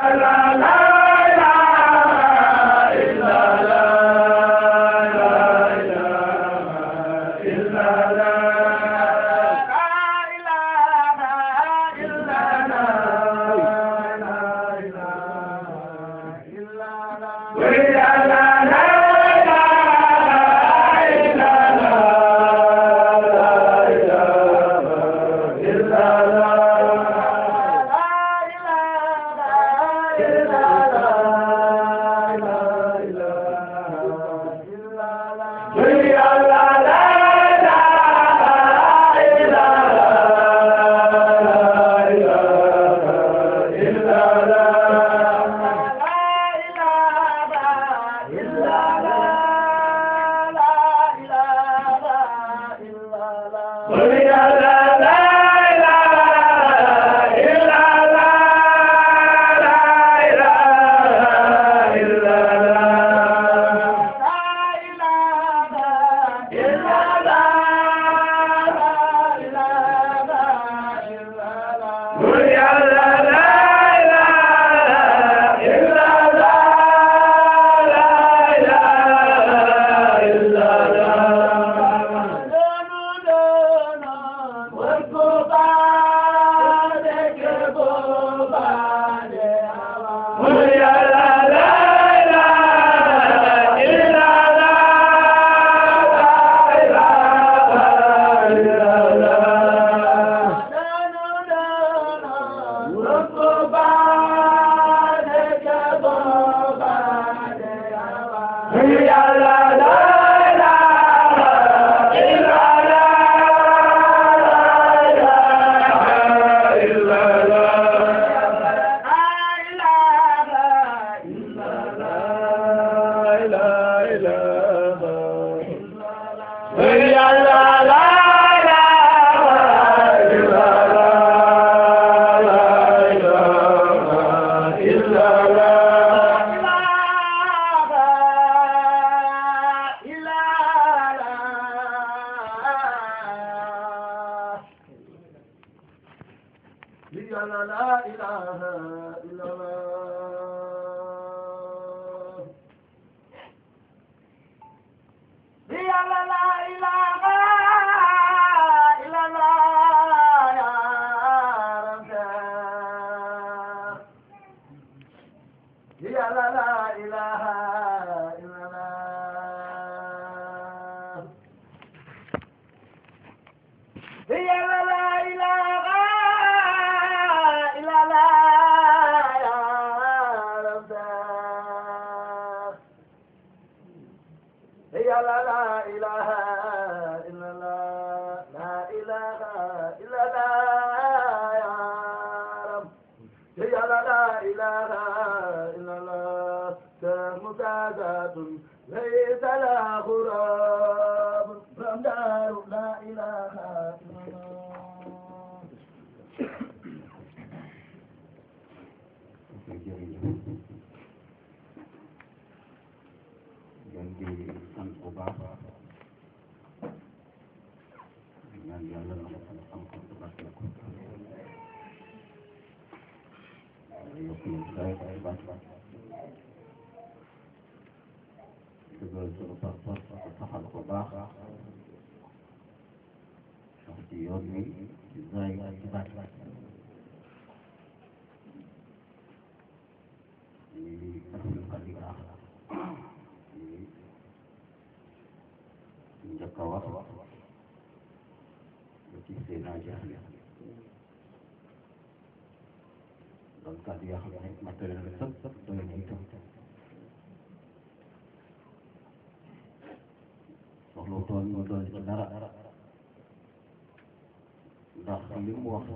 ndax li mu wax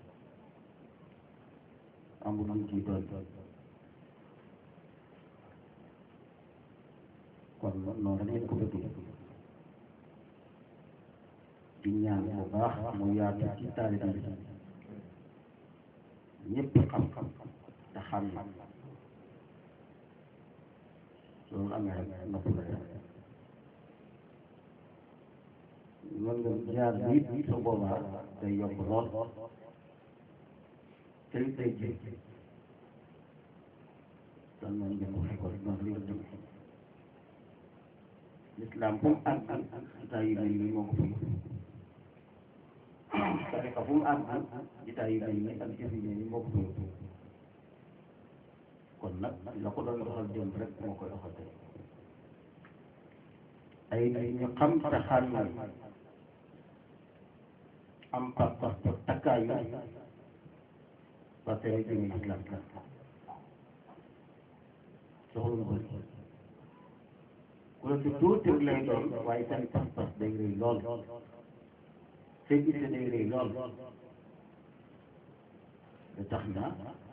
amul lu ciy doon kon noonu lañ ko bëggee di ñaan bu baax mu yaatu ci taalibe bi ñëpp xam-xam te xam na loolu amee rek nopp la def loolu nga jaar bi su boobaa day yokk lool te it day ji tan noonu ngeen ko fekkoon noonu la ñu l'islam fu mu àgg jitaay yu mel nii moo ko fi tariqa fu mu àgg jitaay yu mel nii ak jëf yu mel nii moo ko fi kon nag la ko doon doxal jëm rek moo koy doxal tey ay nit ñu xam te xàmmee am pas-pas te takkaayu parce que jëmee islam soxla lu bëri ku la si tuuti lay doon waaye seen pas-pas day rëy lool seen itte day rëy lool da tax na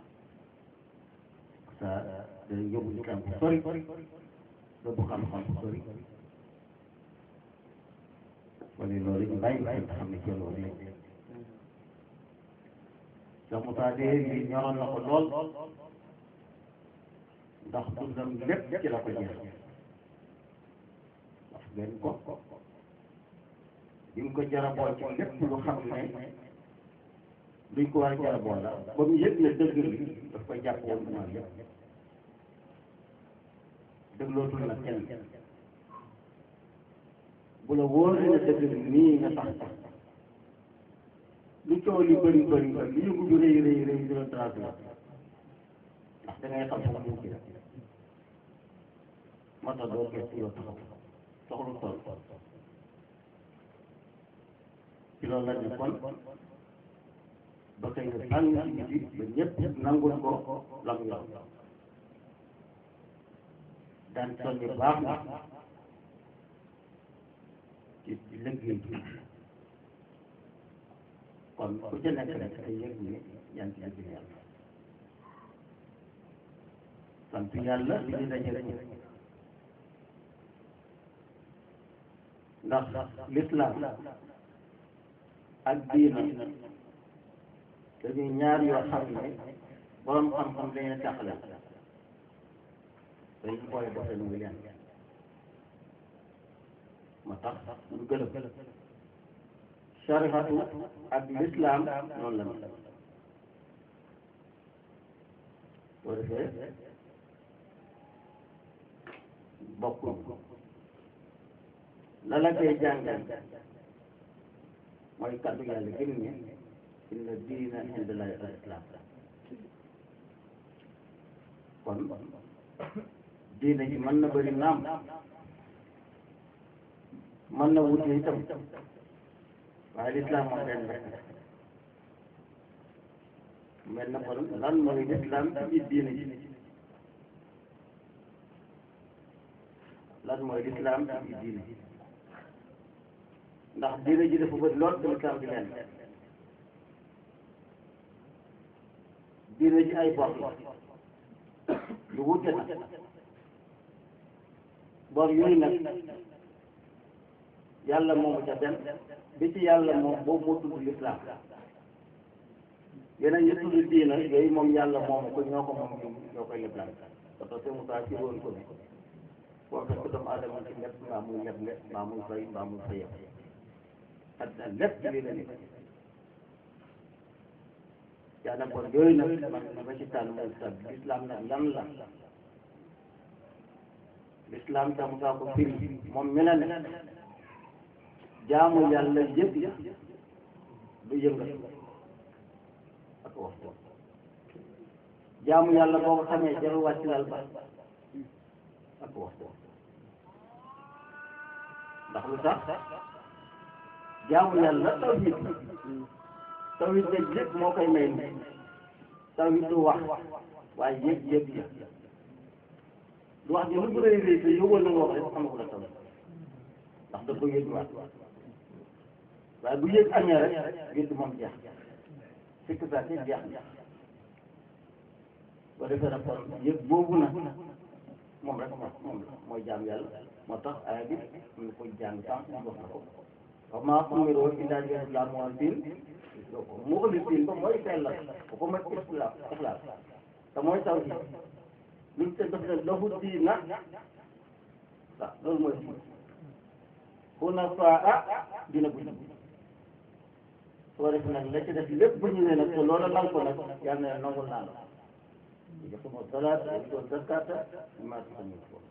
sa day yóbbu islam bu sori yóbbu xam-xam bu sori wala loolu ñu bàyyi xel te xam ne ci loolu lañ Cheikh Moussa de lii ñoroon na ko lool ndax dundam lépp ci la ko jeex wax ngeen ko bi mu ko jaraboo ci lépp lu xam ne luñ ko war a jaraboo la ba mu yëg ne dëgg li daf koy jàpp woon duma lépp déglootul na kenn bu la wóoree ne dëgg li nii nga sax sax lu coow li bëri bëri bëri lu yëngu ju rëy rëy rëy du la tracé ndax da ngay xam foofu ñu ci moo tax doo gëstu yoo taxaw soxlu tool ci loolu la ñu kon ba xëy na tàng ci biti ba ñëpp nangul ko lam yor daan soññi baax na ci liggéey bi kon ku ci nekk rek ay yëg ni yaa ngi ci liggéey yàlla sant yàlla li ñu dajale ko ndax l'islam ak diina dañuy ñaar yoo xam ne borom xam-xam dañuy taxale dañu boole boxe nu muy leen ma tax ñu gërëm sarixatu ak l'islam noonu la mel boo defee bokkul la la koy jàngal mooy kaddu yàlla gën ne inna diina inda llahi al islam kon diina ji mën na bëri naam mën na wute itam waaye lislaam moom benn rek mel na kon lan mooy lislaam ci biir diina ji lan mooy lislaam ci biir diina ji ndax diina ji dafa bëri lool te lislaam di leen diina ji ay bor la lu wute na bor yooyu nag yàlla moomu ca benn bi ci yàlla moom boobu moo tudd lislaam yeneen yi tudd diina yooyu moom yàlla moomu ko ñoo ko moom ñoo koy leblaan parce que Moussa ci woon ko bi boo fekk doomu aadama ci lépp mbaa muy leble mbaa muy fay mbaa muy fayam addina lépp ci lii la nekk yaa nag kon yooyu nag man ma ci tànn mooy sa lislaam nag lan la lislaam tam Moussa ko firi moom mi la ne jaamu yàlla yëpp du yëngal ak waxtu jaamu yàlla boo ko xamee jarul wàcc lal ba ak waxtu ndax lu tax jaamu yàlla tawhid tawhid nag lépp moo koy may ni tawhid du wax waaye yëg yëg ya du wax ji lu bu rëy rëy te yóbbal na nga wax rek xamagu la tawhid ndax da ko yëg waat waaye bu yëg amee rek yëg moom jeex fekk saa si jeex na boo defee nag kon yëg boobu nag moom rek moom moom mooy jaam yàlla moo tax aaya bi am na koy jàng sànq ñu wax na ko wa maa umiruu illaa liya'budu llaaha muxlisiin ko mooy sellal ko ko mooy ixlaas ixlaas te mooy tawhiid luñ te def ne lahu diina waaw loolu mooy diina hunafaa dina bu jub soo def nag la ci def lépp bu ñu ne nag te loola lal ko nag yàlla na nangul naa la yaqima salaata wa zakata mimma taxamuun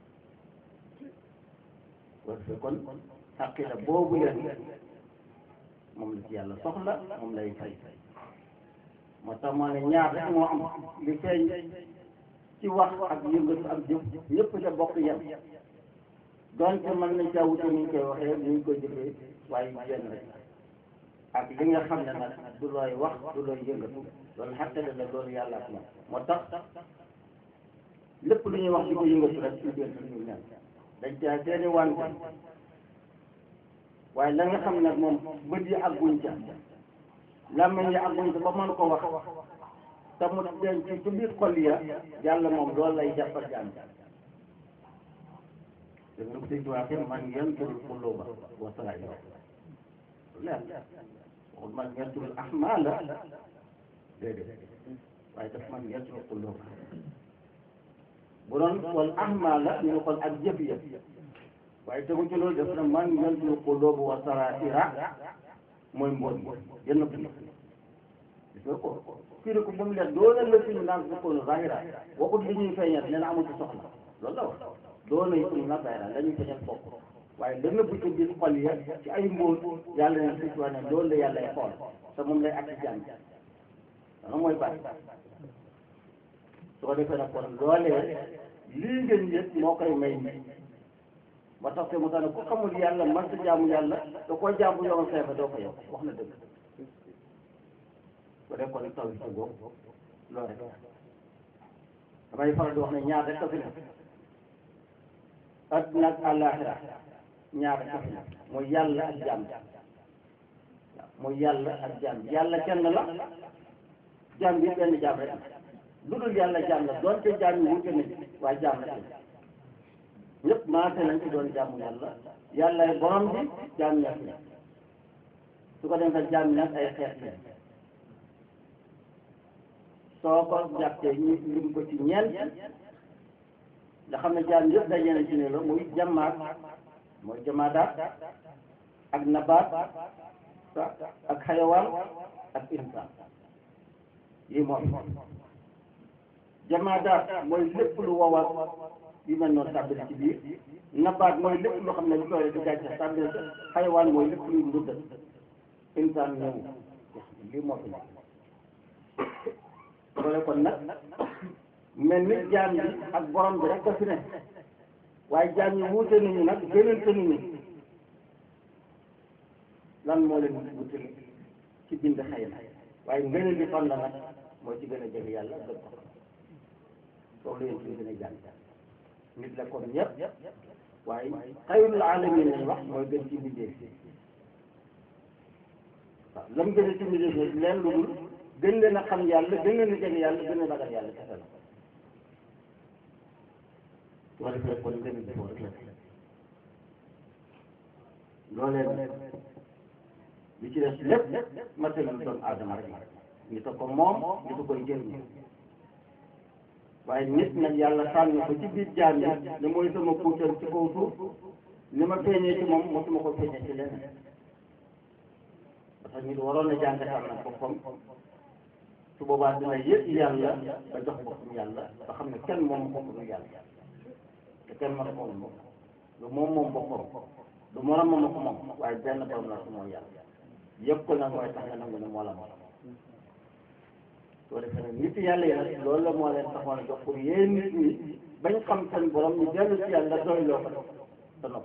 parce que kon xaqida boobu leen moom la ci yàlla soxla moom lay fay moo tax moo ne ñaar rek moo am li feeñ ci wax ak yëngatu ak jëf ñëpp ca bokk yem donte mën nañ caa wute ni ñu koy waxee ni ñu koy jëfee waaye benn rek ak li nga xam ne nag du looy wax du looy yëngatu loolu xaqida la loolu yàlla ak moom moo tax lépp lu ñuy wax di ko yëngatu rek ci biir ñu nen dañ caa seeni wante waaye la nga xam ne moom bët yi àgguñ ca làmmiñ yi àgguñ ca ba mën ko wax te mu denc ci biir xol ya yàlla moom loolu lay jàppal jaam dégg nga sëñ Tuubaa man yanturul quluuba wa saraa'ira leer waxul man yanturul ahmaala déedéet waaye daf man yanturul quluuba bu doon xool ahmaala ñu ne xool ak jëf ya waaye tegu ci loolu def na man yanturul quluuba wa saraa'ira mooy mboot bi yenn ko gis nga ko firi ko ba mu leer doona la fi ñu naan ko koonu zahira waxut li ñuy feeñal nee na amul ci soxla loolu la wax doona yi ñu naan zahira la ñuy feeñal bokk waaye la nëbb ci biir xol ya ci ay mbóot yàlla ne si ne loolu la yàlla ay xool te moom lay ak ci jàng dana mooy bàyyi su ko defee nag kon loolee lii ngeen yëpp moo koy may ba tax te mu tax ne ku xamul yàlla man sa jaamu yàlla da koo jaamu yoon feefa doo ko yow wax na dëgg bu dee kon taw ci boobu loolu rek damay faral di wax ne ñaar rek a fi nekk adduna ak àllaaxira ñaar rek a fi nekk mooy yàlla ak jaam mooy yàlla ak jaam yàlla kenn la jaam bi benn jaam rek lu dul yàlla jaam la doonte jaam yi wute nañ waaye jaam la kenn ñëpp maase nañ ci doon jaamu yàlla yàlla ay borom bi jaam ñett la su ko defee jaam ñett ay xeet la soo ko jàppee ñu lim ko ci ñeent nga xam ne jaam yëpp daje na ci ne la muy jamaat mooy jamaadaat ak nabaat ak xayawaan ak insaan yi moom jamaadaat mooy lépp lu wowal yu mel noonu tàbbali ci biir nabaat mooy lépp loo xam ne lu koy rek di gàncax tàbbali ci xayawaan mooy lépp luy nduddat insaan ñëw lii moo fi nekk loolu kon nag mel ni jaam yi ak borom bi rek a fi ne waaye jaam yi wuute nañu nag gënante nañu lan moo leen wutale ci bind xëy na waaye ngëneel bi fan la nag moo ci gën a jege yàlla gën ko foofu la yéen ci gën a jàng nit la comme ñëpp waaye xayrul alamin lañ wax mooy gën ci bindee waaw lam gën a ci bindee leen lu dul gën leen a xam yàlla gën leen a jege yàlla gën a ragal yàlla kese la su ko defee kon gën a jëfoo rek la loolee li ci des lépp matériel doomu aadama rek nit a ko moom nit a koy jëriñu waaye nit nag yàlla tànn ko ci biir jaam yi ne mooy sama puutal ci kaw suuf ni ma feeñee ci moom mosuma ko feeñee ci leneen parce que nit waroon na jàngataan nag boppam su boobaa dina yëg yàlla ba jox boppam yàlla ba xam ne kenn moom boppam yàlla te kenn mën ko moom lu moom moom boppam du morom moom ko moom waaye benn borom la su mooy yàlla yëpp ko nag mooy tax nga nangu ne moo la moom soo defee nag nit yàlla yi nag loolu la moo leen taxoon a jox pour yéen nit ñi bañ xam seen borom ñu dellu ci yàlla doy loo ko te nopp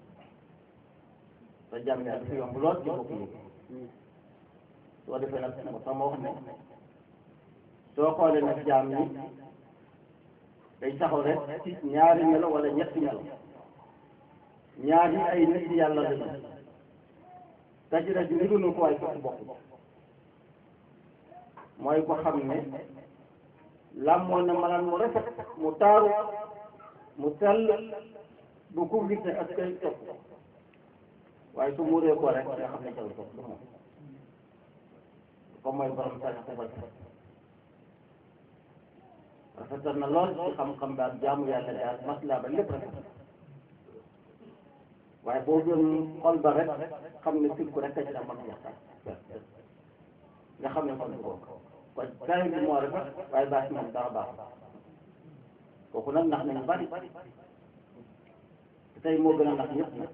te jàmm yàlla dafa yomb lool ci bopp yi soo defee nag moo tax ma wax ne soo xoolee nag jaam ñi day taxaw rek ci ñaari melo wala ñetti melo ñaari ay nit yàlla lañu dajira ji niru ko waaye fekk bokk mooy ko xam ne làmmoon na maanaam mu rafet mu taaru mu sell bu ko gis ne ak kay topp waaye su muuree ko rek nga xam ne jaw topp du moom comme mooy borom sax ko rafet rafetal na lool ci xam-xam ba ak jaamu yàlla daal maslaa ba lépp rafet waaye boo doon xol ba rek xam ne sirku rek a ci la mën a waxtaan nga xam ne kon du bokk kon kaay bi moo rafet waaye baax moom dara baax kooku nag nax nañu bari tey moo gën a nax ñëpp nag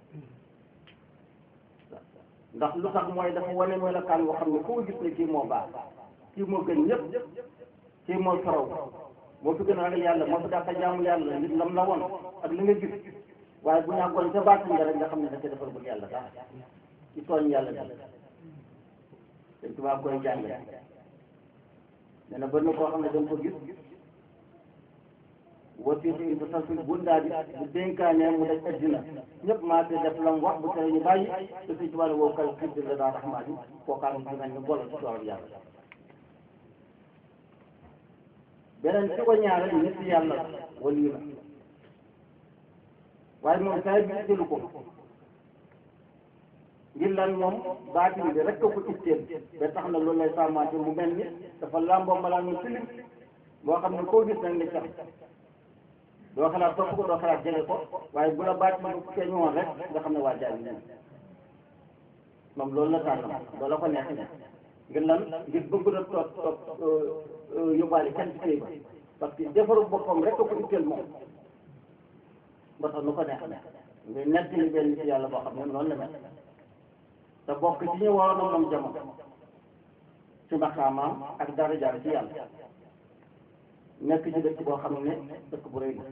ndax lu tax mooy dafa wane melokaan woo xam ne foo gis ne kii moo baax kii moo gën ñëpp kii moo faraw moo fi gën a ragal yàlla moo fi dàq jaamu yàlla nit lam la woon ak li nga gis waaye bu ñàkkoon ca baatin nga rek nga xam ne da ca defal bul yàlla sax ci tooñ yàlla bi dañ tubaab koy jàngale nee na bëri na koo xam ne danga ko gis wasiitu in bu salfil bundaa bi bu dénkaanee mu daj addina ñëpp maa te def lam wax bu tere ñu bàyyi te suñ tubaab ne woo kal xibdi la daa raxmaan yi kookaan ci mel ni golo ci toolu yàlla beneen ci ko ñaareel nit yàlla wali la waaye moom saa bi jëlu ko ngir lan moom baatin bi rek ko ko itteel ba tax na loolu lay sàmmaate mu mel ni dafa làmboo malaan mu tilim boo xam ne koo gis nag ni sax doo xalaat topp ko doo xalaat jege ko waaye bu la baatin bu feeñ woon rek nga xam ne waa jaay bi moom loolu la tànn loolu la ko neexee ngir lan ngir bëgg na toog toog yóbbaale kenn ci kii ba parce que defaru boppam rek ko itteel moom ba tax nu ko neex neex nga nett li benn ci yàlla boo xam ne noonu la mel te bokk ci ñu waroon a moom jamono ci maqaamaam ak dara jaar ci yàlla nekk ci dëkk boo xam ne dëkk bu rëy la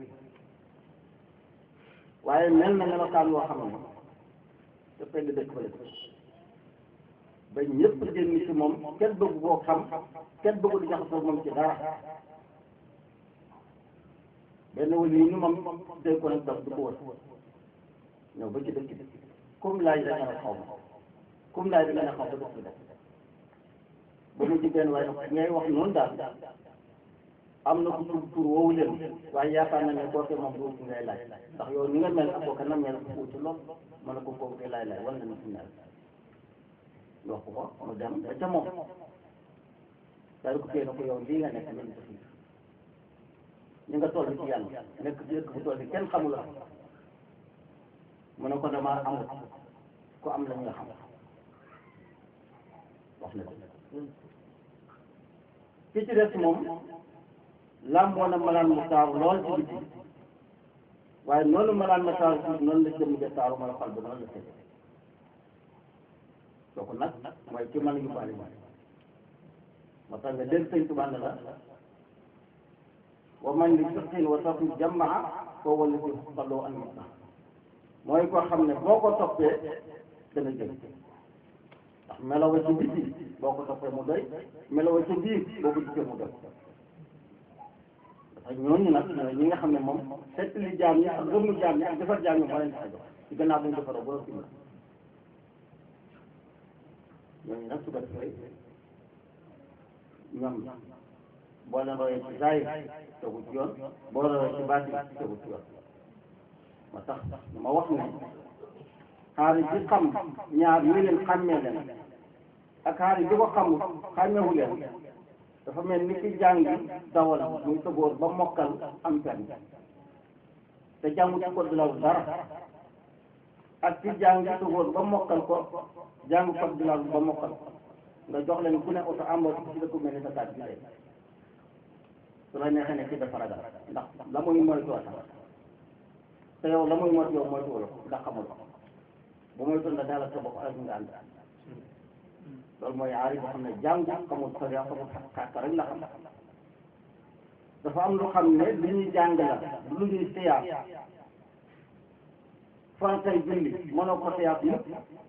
waaye mel na melokaan woo xam ne te pegg dëkk ba la ba ñëpp génn ci moom kenn bëgg koo xam kenn bëggu di jaxasoo moom ci dara benn wali yi ñu moom day ko nag daf du ko wër ñëw ba ci dëkk bi comme laaj da nga ne xaw ma comme laaj da nga ne xaw ba dëkk bi def ba mu ci benn waaye ngay wax noonu daal am na ku tur tur woowu leen waaye yaakaar na ne kooke moom du ci ngay laaj ndax yow ni nga mel ak kooke na mel ko ci lool mën na ko kooku koy laaj laaj wala na ci mel wax ko ko mu dem ba ca moom daal ko téye na ko yow lii nga nekk nañ ko fii ñu nga toll ci yàlla nekk ci dëkk bu toll ci kenn xamul la mu ne ko damaa amul ku am la ñu nga xam wax na ko ki ci des moom làmboo na malaan mu taaru lool ci biti waaye noonu malaan ma taaru ci noonu la jëmm ja taaru ma la xol ba noonu la tëdd kooku nag mooy ki mën a yóbbaale moom moo tax nga dégg sëñ Tuubaa ne la wa man li fiqhin wa tawfiq jamaa koo wala si xaloo an mutna mooy koo xam ne boo ko toppee dana jëm ndax melawa ci biti boo ko toppee mu doy melawa ci biir boo ko gisee mu doy dafa ñooñu nag ñooy ñi nga xam ne moom fekk li jaam ñi ak gëmmu jaam ñi ak defar jaam ñi moo leen tax a jox ci gannaaw bu ñu defaroo ba fi ñooñu nag su ko defee ñoom boo leen royee ci zaahir tegu ci yoon boo royee ci baatin tegu ci yoon moo tax ma wax ne xaari bi xam ñaar ñu leen xàmmee leen ak xaari bi ko xamul xàmmeewu leen dafa mel ni ki jàngi dawal muy tëboor ba mokkal am permis te jàngu ci code de la route dara ak ci jàngi tëboor ba mokkal ko jàngu code de la route ba mokkal nga jox leen ku ne oto amoo ci dëkk mel ni sa taat bi tey su la neexee ne ci dafa ragal ndax la muy moytoo tax te yow la muy moytu yow moytu wala ndax xamul ko bu moytu nga daal sa bopp ak nga ànd loolu mooy aari boo xam ne jàngu xamul sariya xamul xàkka rek la xam dafa am lu xam ne lu ñuy jàng la lu ñuy siyaat faratay julli mënoo ko siyaat yëpp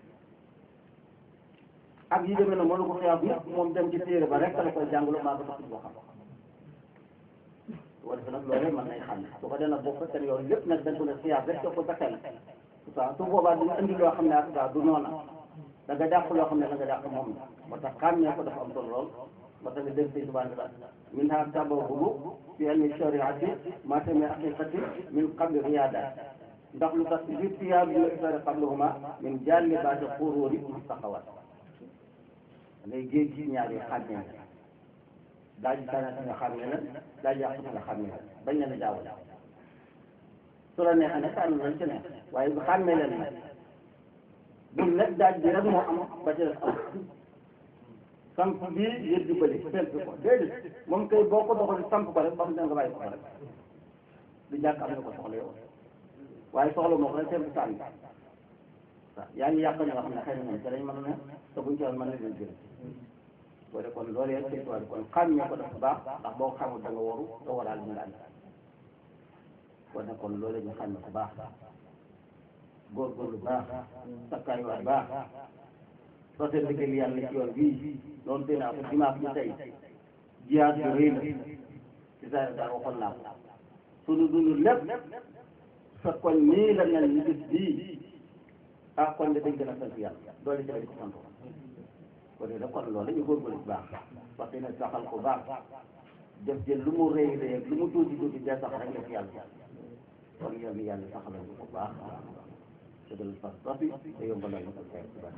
ak yi demee na mënu ko siyaat yëpp moom dem ci téere ba rek la koy jàngalu maa ko tax boo xam su ko defee nag loolu mën nañ xam ne su ko dee nag boo fekkee ne yow lépp nag dañ ko ne siyaat rek ko sa xel waaw su boobaa dina indi loo xam ne ak daa du noona da nga dàq loo xam ne da nga dàq moom la moo tax xàmmee ko dafa am solo lool moo tax nga dégg sëñ Tuubaa la min ha tabahudu fi ilmi shariati ma tami haqiqati min qabli riyada ndax lu tax bi tiyaab yu isari qablahuma min jalli baati xuróori mustaqawat ngay géej gi ñaar yi xàmmee la daa ji tànn nga xàmmee la daa ji yàq nga xàmmee la bañ leen a jaawale su la neexee nag tànn lañ ci neex waaye bu xàmmee leen nag bul nekk daaj bi rek moo am ba ci des am samp bii yëpp di bële fent ko déedéet moom kay boo ko doxalee samp ko rek ba mu dem nga bàyyi ko rek du jàkk am na ko soxla yow waaye soxla moo ko rek seen sànni waaw yaa ngi yàq ñoo xam ne xëy na ñoom te dañ mën a ne te buñ ci woon mën na leen jël boo de kon loolu yëpp sëñ tubaab kon xam ñoo ko def bu baax ndax boo ko xamul da nga waru nga waraal ñu nga ànd boo ne kon loolu ñu xam ne bu baax góorgóorlu baax sakkaayuwaat baax soo liggéey yàlla ci yoon bii loolu dinaa ko dimanche bi tey jiyaat yu rëy la ci saa daal waxoon naa ko sunu dund lépp fekkoon nii la mel ni bis bii ah kon de dañ gën a sant yàlla doole ci lañ ko sant kon de kon loolu ñu góorgóorlu bu baax parce que nag saxal ko baax def jël lu mu rëy rëy lu mu tuuti tuuti dee sax rek def yàlla kon yal na yàlla saxalal ñu ko baax te dal fas rafi te yombalal ñu ko kay ci baax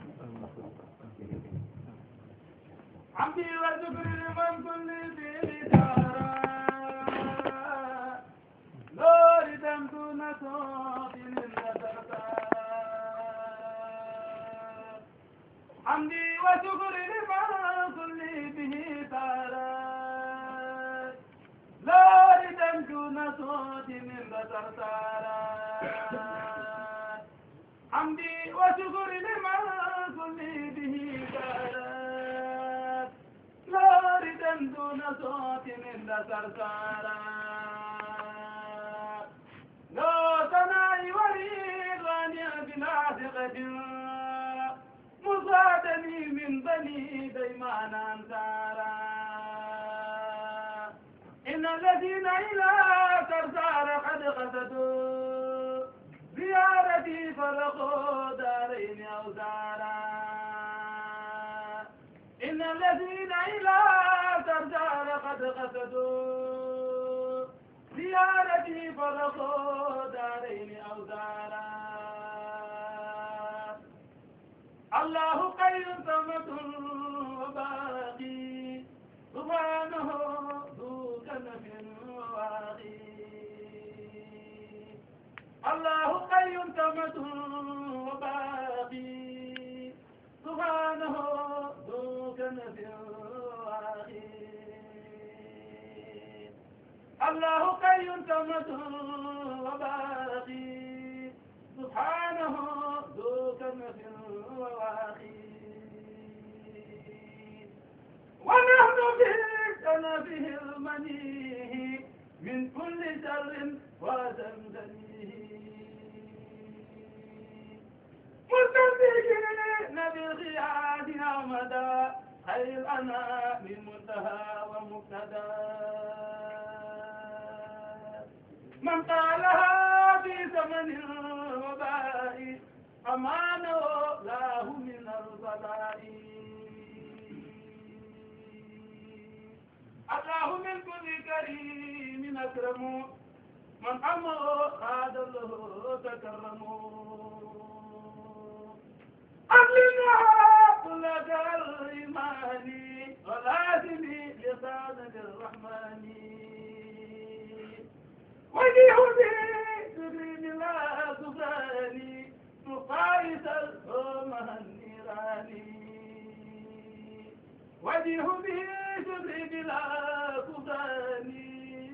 عبدي وشكري لمن كل ذي دارا نور دمت نصوت حمدي وشكري لمن كل به دارا نور دمت نصوت من بصر حمدي وشكري لمن كل به دارا لاردا دون صوت من سرسارا لا ثناء ولي غاني بلا ثقة مصادني من بني ديمان أنصارا إن الذين إلى سرسار قد قصدوا زيارتي فرقوا دارين أوزارا إن الذين إلى سرجار قد قصدوا زيارتي فرقوا دارين أو دارا الله خير ثمة وباقي سبحانه ذو كنف وواقي الله خير ثمة وباقي سبحانه ذو كنف وعقيم الله حي تمت وباقي سبحانه ذو كنف وعقيم ونحن في كنفه المنيه من كل شر وزمزمه مستمسكين بالغياد أمدا خير أنا من منتهى ومبتدا من قالها في زمن الوباء أمانه له من البلاء الله من كل كريم أكرم من أمر خاد له تكرموا أمنا لك الإيمان ولازم لسان الرحمن وجيه بسرين لا سفراني مقايس الأمه النيراني وجيه بسرين لا سفراني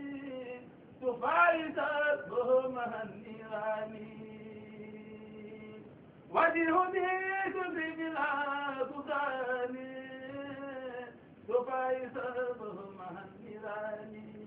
تفايت الأمه النيراني وجه به بلا بطان تفايس بهم النيراني